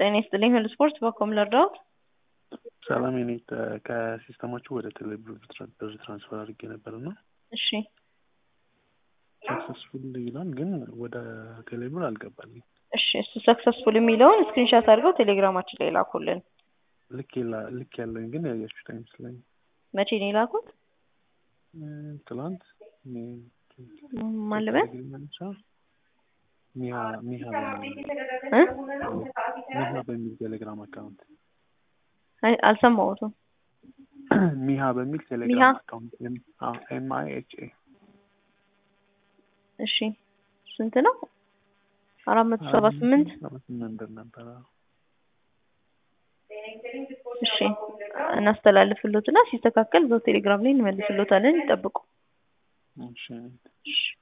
ጤና ይስጥልኝ ሁሉ ስፖርት በኮም ልርዳዎት? ሰላም የኔ ከሲስተማችሁ ወደ ቴሌብር ብር ትራንስፈር አድርጌ ነበር እና እሺ ሰክሰስፉል ይላል ግን ወደ ቴሌብር አልገባልኝ። እሺ እሱ ሰክሰስፉል የሚለውን ስክሪንሻት አድርገው ቴሌግራማችን ላይ ላኩልን። ልክ የላ- ልክ ያለኝ ግን ያያችሁት አይመስለኝ። መቼ ነው የላኩት? ትላንት ማን ልበል? ሚሃ ሚሃ በሚል እ? ሚሃ በሚል ቴሌግራም አካውንት አይ አልሰማሁትም። ሚሃ በሚል ሚሃ? ቴሌግራም አካውንት ኤም አይ ኤች ኤ እሺ ስንት ነው? አራት መቶ ሰባ ስምንት ስምንት ብር ነበረ። እሺ እናስተላልፍሎትና ሲስተካከል እዛው ቴሌግራም ላይ እንመልስሎታለን። ይጠብቁ። እሺ እሺ